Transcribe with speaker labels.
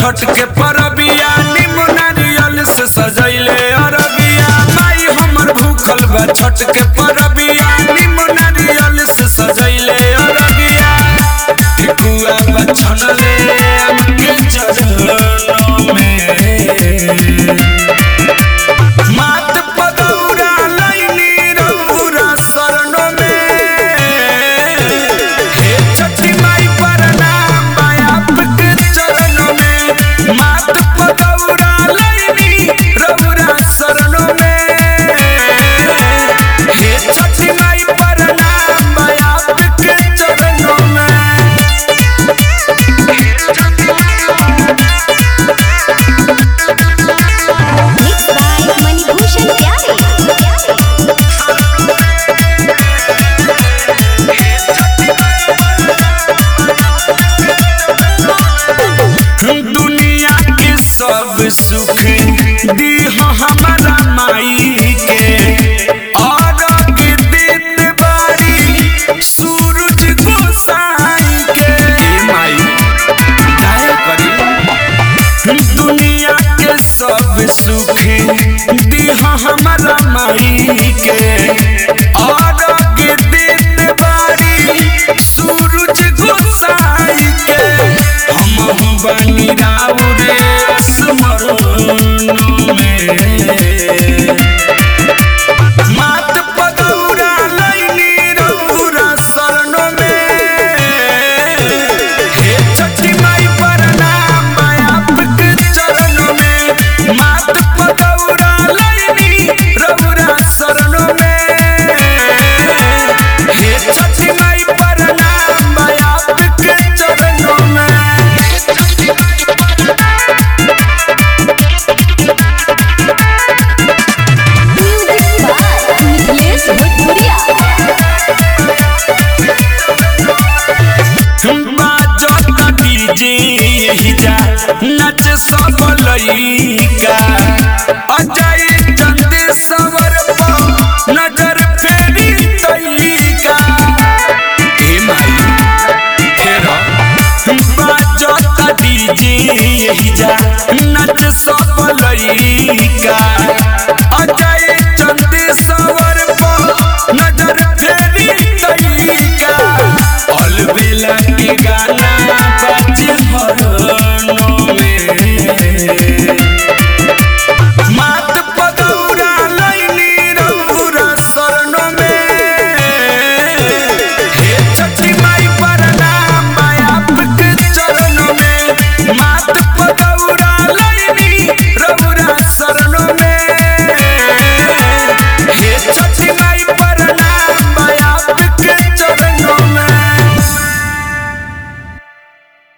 Speaker 1: छठ के परबिया निमन नारियल से सजैले अरबिया माई हमर भूखल बा छठ के परबिया निमन नारियल से सजैले अरबिया ठेकुआ बचनले हमके चरणों में मात पदौरा लैनी रघुरा शरणों में हे छठी माई प्रणाम बायाप के चरणों में मात पदौरा लैनी रघुरा शरणों में हे छठी माई प्रणाम बायाप के चरणों में
Speaker 2: Mixed by Manibhushan Pyare.
Speaker 1: दुनिया के सब सुख दीह हमारा माई के और देत बारी सूरज गोसाई के ए माई काहे करी दुनिया के सब सुख दीह हमारा माई के और देत बारी सूरज गोसाई के हम बनी राव